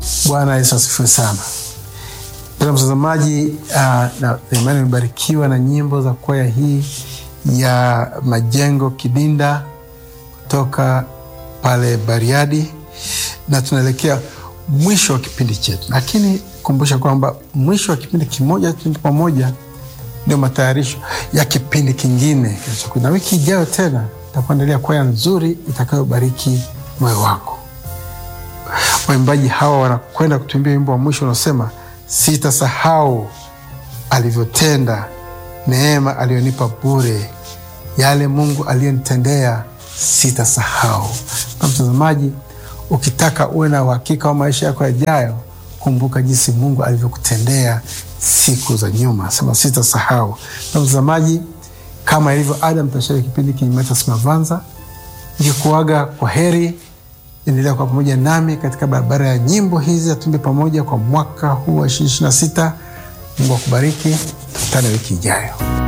Bwana Yesu asifiwe sana. Mpendwa mtazamaji, uh, na imani imebarikiwa na nyimbo za kwaya hii ya Majengo Kidinda kutoka pale Bariadi, na tunaelekea mwisho wa kipindi chetu, lakini kumbusha kwamba mwisho wa kipindi kimoja kipindi pamoja ndio matayarisho ya kipindi kingine kinachokuja, na wiki ijayo tena takuandalia kwaya nzuri itakayobariki moyo wako. Waimbaji hawa wanakwenda kutuimbia wimbo wa mwisho unaosema sitasahau alivyotenda, neema aliyonipa bure, yale Mungu aliyonitendea sitasahau. Na mtazamaji, ukitaka uwe na uhakika wa maisha yako yajayo, kumbuka jinsi Mungu alivyokutendea siku za nyuma, sema sitasahau. Na mtazamaji, kama ilivyo ada, mtashiriki kipindi Kinyumacha Mavanza nikikuaga kwa heri. Endelea kuwa pamoja nami katika barabara ya nyimbo hizi, atumbe pamoja kwa mwaka huu wa 2026. Mungu akubariki, tukutane wiki ijayo.